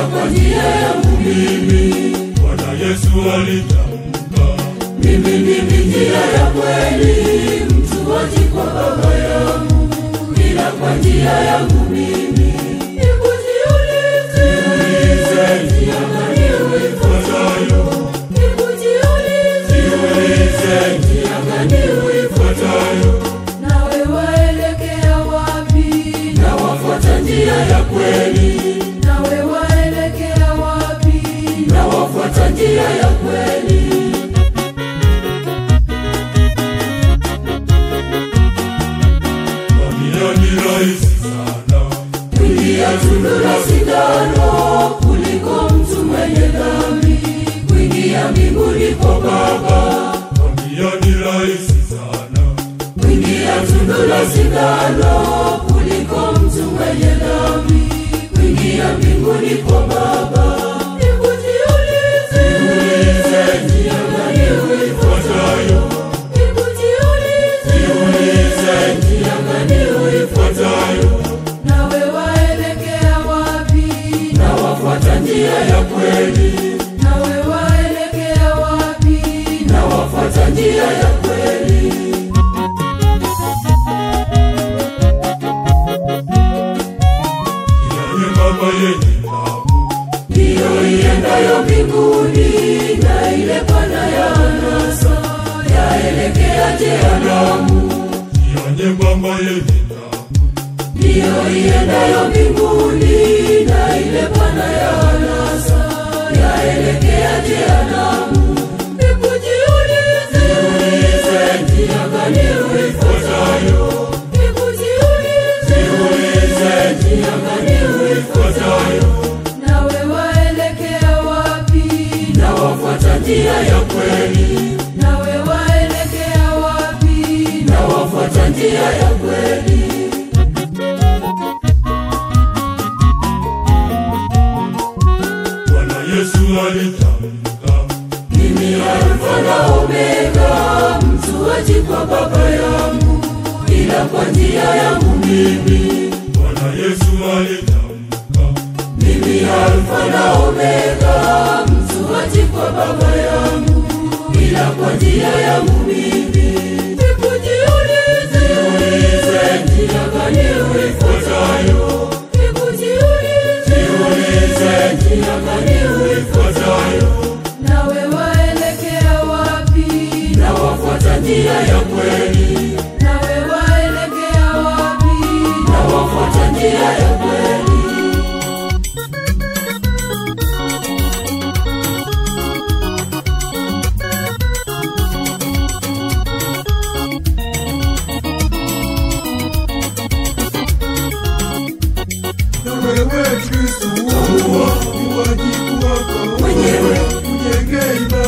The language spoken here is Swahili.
kwa njia yangu mimi. Bwana Yesu alitamka, Mimi ndimi njia ya kweli, mtu haji kwa Baba yangu ila kwa njia yangu mimi. Hebu jiulize, njia gani uifuatayo? Hebu jiulize, njia gani uifuatayo? Nawe waelekea wapi? Na wafuata njia ya kweli. Nawe waelekea wapi? Na wafuata njia ya kweli. mamia ni rahisi sana, kuingia tundu la sindano kuliko mtu mwenye dhambi kuingia mbinguni kwa Baba. mamia ni rahisi sana, Kuingia tundu la sindano kuliko mtu mwenye dhambi kuingia mbinguni kwa Baba. Hebu jiulize, njia gani uifuatayo? Hebu jiulize, njia gani uifuatayo? Nawe waelekea wapi? Na wafuata njia ya kweli. Nawe waelekea wapi? Na wafuata njia ya kweli. kila nyembamba yenye tabu, ndiyo iendayo mbinguni na ile pana ya anasa yaelekea jehanamu. kila nyembamba yenye tabu, ndiyo iendayo mbinguni na ile pana ya anasa yaelekea jehanamu. Hebu jiulize, njia gani uifuatayo? Hebu jiulize, njia gani uifuatayo? Nawe waelekea wapi? Na wafuata njia ya kweli. Nawe waelekea wapi? Na wafuata njia ya kweli. Bwana Yesu alitamka, Mimi Alfa na Omega, mtu haji kwa Baba yangu ila kwa njia yangu mimi. Bwana Yesu alitamka, Mimi Alfa na Omega, mtu haji kwa Baba yangu ila kwa njia yangu mimi. Hebu jiulize, njia gani uifuatayo? Hebu jiulize, njia gani uifuatayo? Nawe waelekea wapi? Na wafuata njia ya kweli. Nawe waelekea wapi? Na wafuata njia ya kweli. na wewe Kristo, ni wajibu wako Mwenyewe. ujenge imani